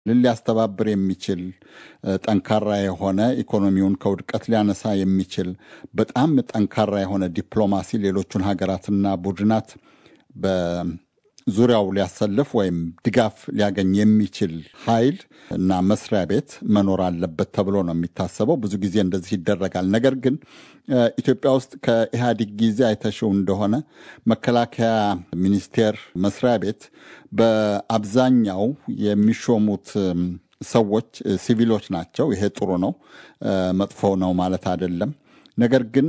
ሊያስተባብር የሚችል ጠንካራ የሆነ ኢኮኖሚውን ከውድቀት ሊያነሳ የሚችል በጣም ጠንካራ የሆነ ዲፕሎማሲ ሌሎቹን ሀገራትና ቡድናት በዙሪያው ሊያሰልፍ ወይም ድጋፍ ሊያገኝ የሚችል ኃይል እና መስሪያ ቤት መኖር አለበት ተብሎ ነው የሚታሰበው። ብዙ ጊዜ እንደዚህ ይደረጋል። ነገር ግን ኢትዮጵያ ውስጥ ከኢህአዴግ ጊዜ አይተሽው እንደሆነ መከላከያ ሚኒስቴር መስሪያ ቤት በአብዛኛው የሚሾሙት ሰዎች ሲቪሎች ናቸው። ይሄ ጥሩ ነው፣ መጥፎ ነው ማለት አይደለም። ነገር ግን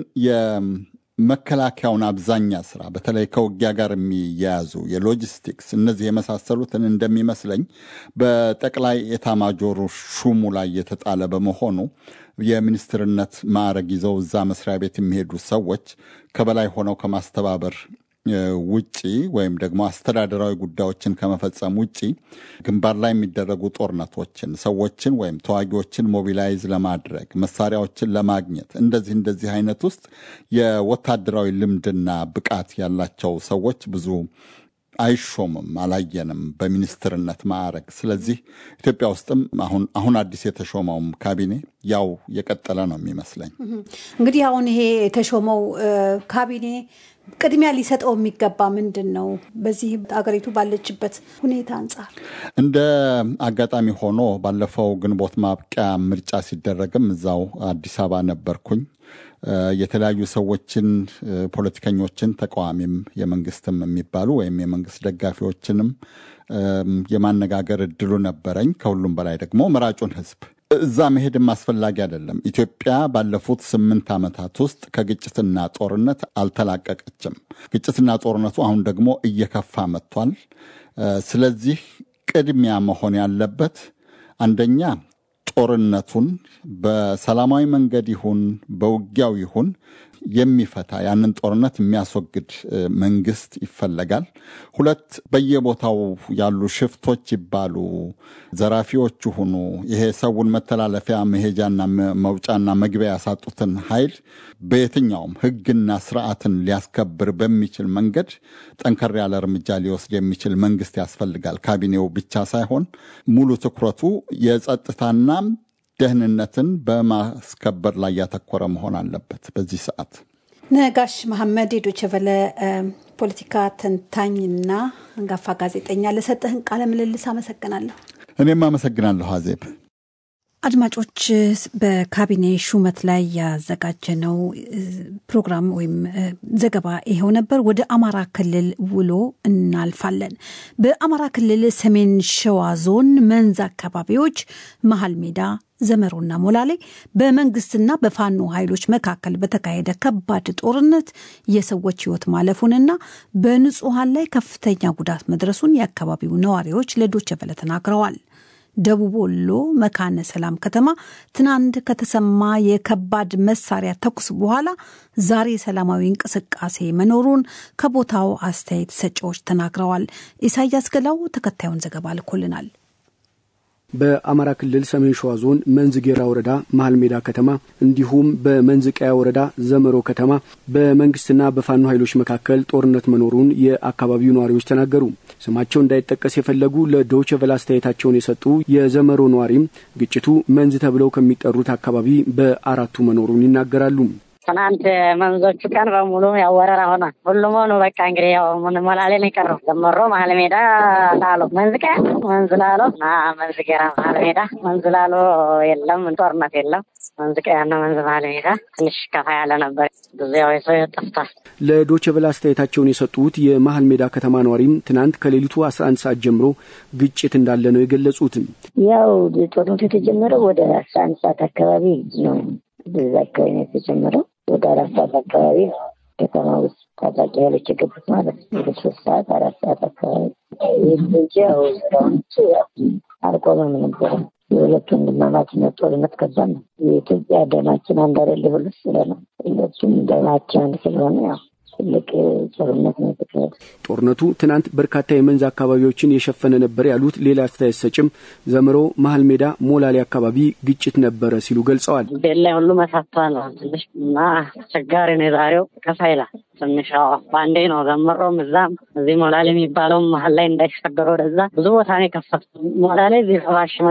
የመከላከያውን አብዛኛ ስራ በተለይ ከውጊያ ጋር የሚያያዙ የሎጂስቲክስ እነዚህ የመሳሰሉትን እንደሚመስለኝ በጠቅላይ ኤታማጆሩ ሹሙ ላይ የተጣለ በመሆኑ የሚኒስትርነት ማዕረግ ይዘው እዛ መስሪያ ቤት የሚሄዱ ሰዎች ከበላይ ሆነው ከማስተባበር ውጪ ወይም ደግሞ አስተዳደራዊ ጉዳዮችን ከመፈጸም ውጪ ግንባር ላይ የሚደረጉ ጦርነቶችን፣ ሰዎችን ወይም ተዋጊዎችን ሞቢላይዝ ለማድረግ መሳሪያዎችን ለማግኘት እንደዚህ እንደዚህ አይነት ውስጥ የወታደራዊ ልምድና ብቃት ያላቸው ሰዎች ብዙ አይሾምም፣ አላየንም በሚኒስትርነት ማዕረግ። ስለዚህ ኢትዮጵያ ውስጥም አሁን አሁን አዲስ የተሾመውም ካቢኔ ያው የቀጠለ ነው የሚመስለኝ። እንግዲህ አሁን ይሄ የተሾመው ካቢኔ ቅድሚያ ሊሰጠው የሚገባ ምንድን ነው? በዚህ አገሪቱ ባለችበት ሁኔታ አንጻር እንደ አጋጣሚ ሆኖ ባለፈው ግንቦት ማብቂያ ምርጫ ሲደረግም እዛው አዲስ አበባ ነበርኩኝ። የተለያዩ ሰዎችን፣ ፖለቲከኞችን፣ ተቃዋሚም የመንግስትም የሚባሉ ወይም የመንግስት ደጋፊዎችንም የማነጋገር እድሉ ነበረኝ። ከሁሉም በላይ ደግሞ መራጩን ህዝብ እዛ መሄድም አስፈላጊ አይደለም። ኢትዮጵያ ባለፉት ስምንት ዓመታት ውስጥ ከግጭትና ጦርነት አልተላቀቀችም። ግጭትና ጦርነቱ አሁን ደግሞ እየከፋ መጥቷል። ስለዚህ ቅድሚያ መሆን ያለበት አንደኛ ጦርነቱን በሰላማዊ መንገድ ይሁን በውጊያው ይሁን የሚፈታ ያንን ጦርነት የሚያስወግድ መንግስት ይፈለጋል። ሁለት በየቦታው ያሉ ሽፍቶች ይባሉ ዘራፊዎች ሁኑ ይሄ ሰውን መተላለፊያ መሄጃና መውጫና መግቢያ ያሳጡትን ኃይል በየትኛውም ሕግና ስርዓትን ሊያስከብር በሚችል መንገድ ጠንከር ያለ እርምጃ ሊወስድ የሚችል መንግስት ያስፈልጋል። ካቢኔው ብቻ ሳይሆን ሙሉ ትኩረቱ የጸጥታና ደህንነትን በማስከበር ላይ ያተኮረ መሆን አለበት። በዚህ ሰዓት ነጋሽ መሐመድ የዶይቼ ቬለ ፖለቲካ ተንታኝና አንጋፋ ጋዜጠኛ ለሰጠህን ቃለ ምልልስ አመሰግናለሁ። እኔም አመሰግናለሁ አዜብ። አድማጮች በካቢኔ ሹመት ላይ ያዘጋጀነው ፕሮግራም ወይም ዘገባ ይኸው ነበር። ወደ አማራ ክልል ውሎ እናልፋለን። በአማራ ክልል ሰሜን ሸዋ ዞን መንዝ አካባቢዎች መሀል ሜዳ ዘመሮና ሞላሌ በመንግስትና በፋኖ ኃይሎች መካከል በተካሄደ ከባድ ጦርነት የሰዎች ሕይወት ማለፉንና በንጹሐን ላይ ከፍተኛ ጉዳት መድረሱን የአካባቢው ነዋሪዎች ለዶይቼ ቬለ ተናግረዋል። ደቡብ ወሎ መካነ ሰላም ከተማ ትናንት ከተሰማ የከባድ መሳሪያ ተኩስ በኋላ ዛሬ ሰላማዊ እንቅስቃሴ መኖሩን ከቦታው አስተያየት ሰጪዎች ተናግረዋል። ኢሳያስ ገላው ተከታዩን ዘገባ ልኮልናል። በአማራ ክልል ሰሜን ሸዋ ዞን መንዝጌራ ወረዳ መሀል ሜዳ ከተማ እንዲሁም በመንዝቀያ ወረዳ ዘመሮ ከተማ በመንግስትና በፋኖ ኃይሎች መካከል ጦርነት መኖሩን የአካባቢው ነዋሪዎች ተናገሩ። ስማቸው እንዳይጠቀስ የፈለጉ ለዶይቼ ቬለ አስተያየታቸውን የሰጡ የዘመሮ ነዋሪም ግጭቱ መንዝ ተብለው ከሚጠሩት አካባቢ በአራቱ መኖሩን ይናገራሉ። ትናንት መንዞቹ ቀን በሙሉ ያው ወረራ ሆኗል። ሁሉም ሆኑ በቃ እንግዲህ ያው ሞላሌ ነው የቀረው። ዘመሮ መሀል ሜዳ ላሎ መንዝ ቀያ መንዝ ላሎ እና መንዝ ጌራ መሀል ሜዳ መንዝ ላሎ የለም ጦርነት የለም። መንዝ ቀያና መንዝ መሀል ሜዳ ትንሽ ከፋ ያለ ነበር። ብዙ ያው የሰው ጠፍቷል። ለዶይቼ ቬለ አስተያየታቸውን የሰጡት የመሀል ሜዳ ከተማ ነዋሪም ትናንት ከሌሊቱ አስራ አንድ ሰዓት ጀምሮ ግጭት እንዳለ ነው የገለጹትም። ያው ጦርነቱ የተጀመረው ወደ አስራ አንድ ሰዓት አካባቢ ነው። በዛ አካባቢ ነው የተጀመረው ወደ አራት ሰዓት አካባቢ ነው ከተማ ውስጥ ታጣቂ ኃይሎች የገቡት ማለት ነው። ወደ ሶስት ሰዓት አራት ሰዓት አካባቢ ይህ እንጂ ያው ስራዎች አልቆመም ነበረ። የሁለቱ ወንድማማችነት ጦርነት ከባድ ነው። የኢትዮጵያ ደማችን አንድ አይደል ሁሉ ስለ ነው። ሁለቱም ደማችን አንድ ስለሆነ ያው ትልቅ ጦርነት ነው የተካሄደ። ጦርነቱ ትናንት በርካታ የመንዝ አካባቢዎችን የሸፈነ ነበር ያሉት ሌላ አስተያየት ሰጭም ዘመሮ መሀል ሜዳ ሞላሌ አካባቢ ግጭት ነበረ ሲሉ ገልጸዋል። ቤት ላይ ሁሉ መሳቷ ነው ትንሽ እና አስቸጋሪ ነው የዛሬው ከፋ ይላል ትንሽ በአንዴ ነው ዘመሮም እዛም እዚህ ሞላሌ የሚባለውም መሀል ላይ እንዳይሻገር ወደዛ ብዙ ቦታ ነው የከፈቱ ሞላሌ እዚህ ሰባሽ